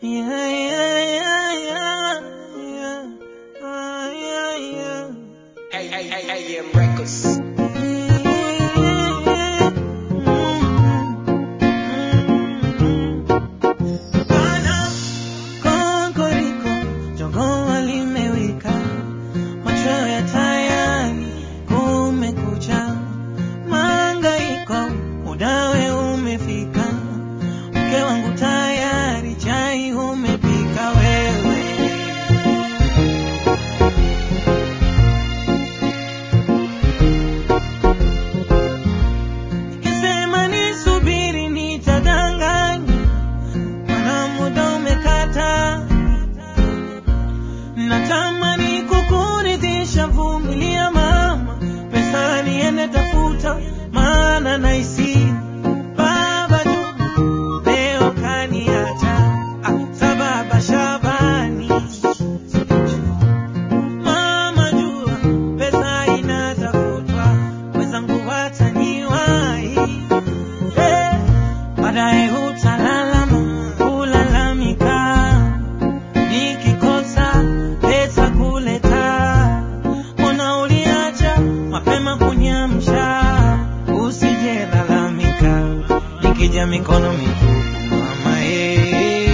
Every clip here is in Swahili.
Yeah, yeah, yeah, yeah, yeah. Ah, yeah, yeah. Hey, hey, hey, hey, AM Records. Bana, kokoriko, jogoo limewika, macho ya tayari, kumekucha. Mahangaiko, mudawe umefika, mke wangu tayari, chai umepika wewe. Nikisema nisubiri nitadanganya, maana muda umekata. Natamani kukuridhisha, vumilia mama, pesa niende tafuta, maana nahisi baba tu leo kaniacha, ah, sababa Shabani Mama jua pesa inatafutwa, wenzangu wataniwahi. Eh, baadaye utalalama, kulalamika, nikikosa pesa kuleta. Mbona uliacha mapema kunyamsha? Usijelalamika, nikija mikono mitupu mama eh.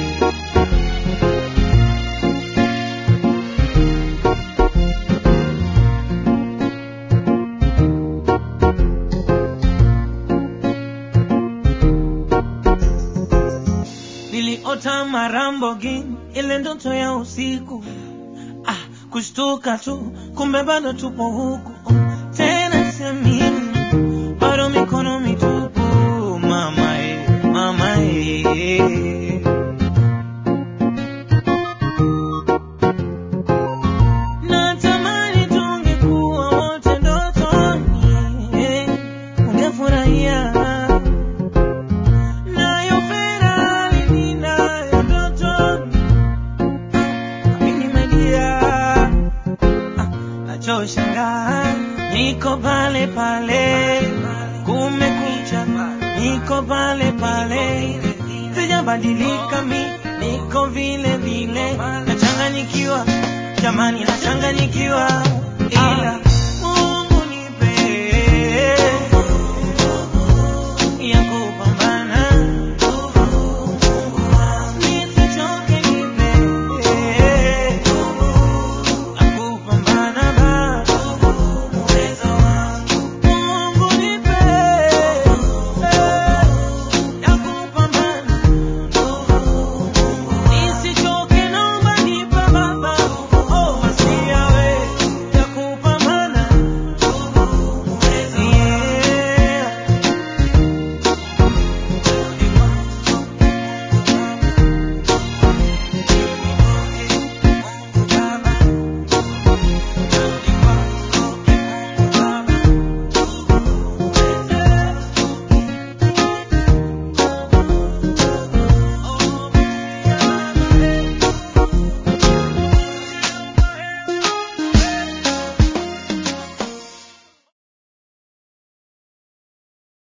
Niliota marambogini, ile ndoto ya usiku. Ah, kushtuka tu, kumbe bado tupo huku. Tena semini, bado mikono mitupu. Mama eh, mama eh. Natamani tungekuwa wote ndotoni, eh, ungefurahia nayo Ferrari ninayo ndotoni, mimi media nachoshangaa, niko pale pale, kumekucha, niko pale pale, sijabadilika mi, niko vile vile, nachanganyikiwa, jamani, nachanganyikiwa.